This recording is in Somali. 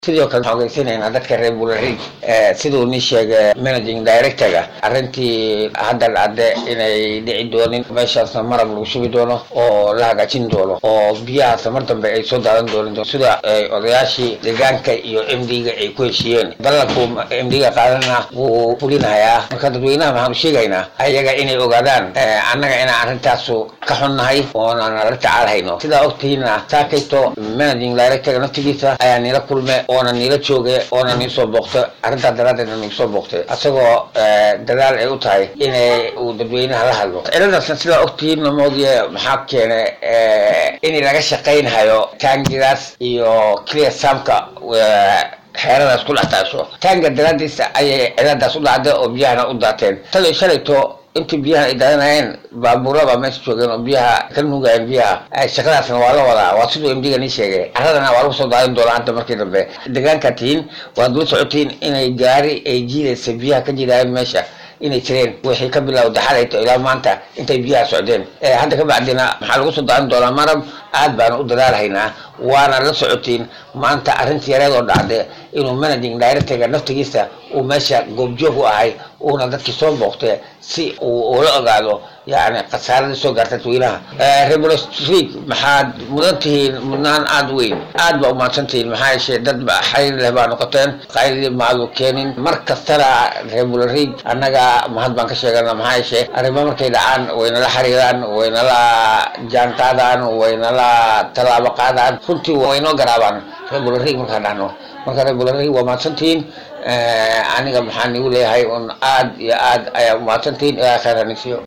sidoo kale waxaan ogeysiinaynaa dadka reer buularig siduu ni sheegay managing directorga arrintii hadda dhacde inay dhici doonin meeshaasna marab lagu shubi doono oo la hagaajin doono oo biyahaasna mar dambe ay soo daadan doonin sida odayaashii deegaanka iyo m d-ga ay ku heshiiyeen dalalku m d-ga qaadana wuu fulinayaa marka dadweynaha waxaanu sheegaynaa ayaga inay ogaadaan annaga inaan arrintaasu ka xunnahay oonan la tacaalhayno sidaa ogtihiina saakayto managing directorga naftigiisa ayaa nila kulme oona niila jooge oona nii soo booqta arrintaa daraadeedna nagu soo booqtay asagoo dadaal ay u tahay inay uu dadweynaha la hadlo ciladaasna sidaa ogtihiin namoodiye maxaa keene in laga shaqaynhayo taangidaas iyo clear samka xeeradaas ku dhex taasho taanga daraadiisa ayay ciladaas u dhacday oo biyahana u daateen talo shalayto intii biyaha ay daadanayeen baabuuraba meesha joogeen oo biyaha ka nuugayeen biyaha shaqadaasna waa la wadaa waa siduu md-ga nii sheegay caradana waa lagu soo daadin doonaa hadda markii dambe deegaanka tihiin waad la socotiin inay gaari ay jiidaysa biyaha ka jidaayeen meesha inay jireen wixii ka bilowda xalayto ilaa maanta intay biyaha socdeen hadda ka bacdina maxaa lagu soo daadin doonaa marab aad baana u dadaalhaynaa waana la socotiin maanta arrinta yareed oo dhacde inuu managing directorga naftigiisa uu meesha goobjoog u ahay uuna dadkii soo booqte si uu ula ogaado yani khasaaradii soo gaarta dadweynaha rebel street maxaad mudan tihiin mudnaan aada weyn aad baa umahadsan tihiin maxaa yeeshee dad ba xayr leh baa noqoteen qayladii maadu keenin mar kastana rebel rig annaga mahad baan ka sheegana maxaa yeeshee arrimo markay dhacaan waynala xariiraan waynala jaan qaadaan waynala tallaabo qaadaan runtii waynoo garaabaan rebel rig markaan dhahno marka rebel rig waa mahadsantihiin aniga maxaan igu leeyahay un aad iyo aad ayaa umahadsantihiin ilaa khayr hanisiyo